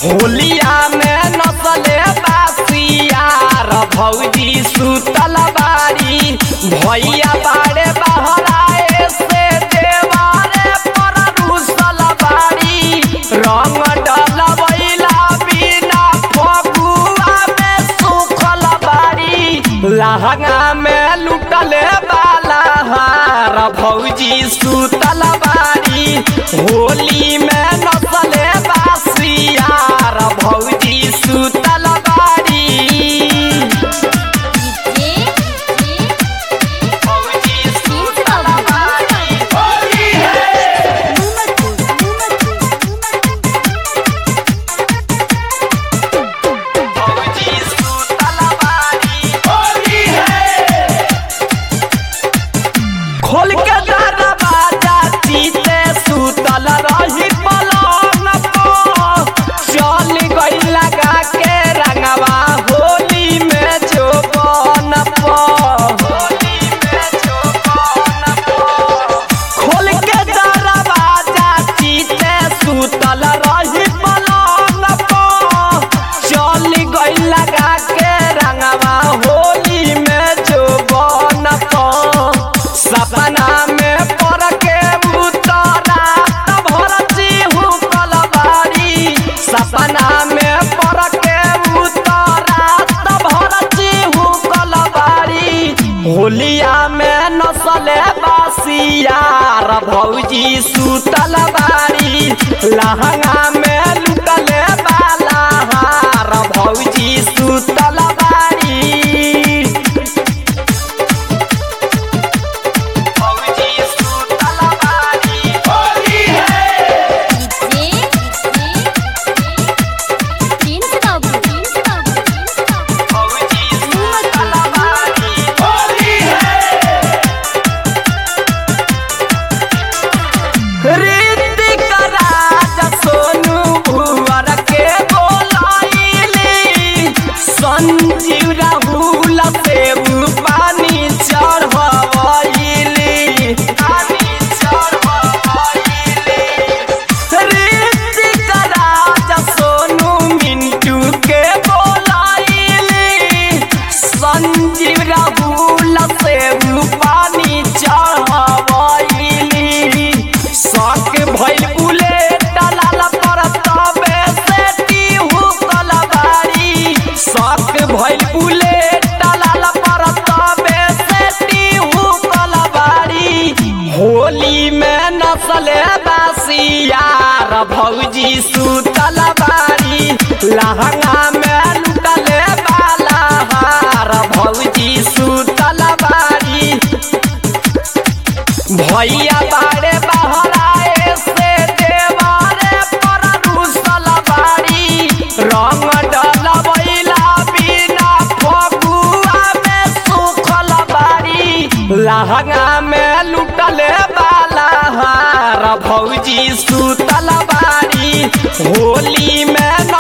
होलिया में नसले बासियार भौजी सुतल बारी भैया बाड़े बहराए से देवारे पर रुसल बारी रंग डलवैला बिना फगुआ में सुखल बारी लहंगा में लुटले बाला हार भौजी सुतल बारी होली में नसले बासियार भौजी सुतल बारी भौजी सुतल बारी भौजी सुतल बारी खोल के दरवाजा चीते सुतल रही पलंग पर चल गई लगा के रंगवा होली में जो बन खोल के दरवाजा चीते सुतल रही पलंग पर चल गई लगा के रंगवा होली में जो बन सपना में पड़ के उतरा भर चिहू कलबारी सपना में पड़ के उतरा भर चिहू कलबारी होलिया में नसले बासियार भौजी सुतल बारी लहंगा में लुटले बाला हार भौजी सुतल बारी भौजी सुतल बारी भौजी सुतल बारी ऋतिक राज सोनू भुवर के बोलाइली संजीव राहुल से पानी चढ़वैली पानी चढ़वैली ऋतिक राज सोनू मिंटू के बोलाइली संजीव राहुल से पानी चढ़वैली शौक भइल बुलेट लाल पर तबे से टीहू कलबारी शौक भइल बुलेट लाल पर तबे से टीहू कलबारी होली में नसले बासियार भौजी सुतल बारी लहंगा में लुटले बाला हार भौजी सुतल बारी भैया बाड़े बहराए से देवारे पर रुसल बाड़ी रंग डलवैला बिना फगुआ में सुखल बाड़ी लहंगा में लुटले बाला हार भौजी सुतल बाड़ी होली में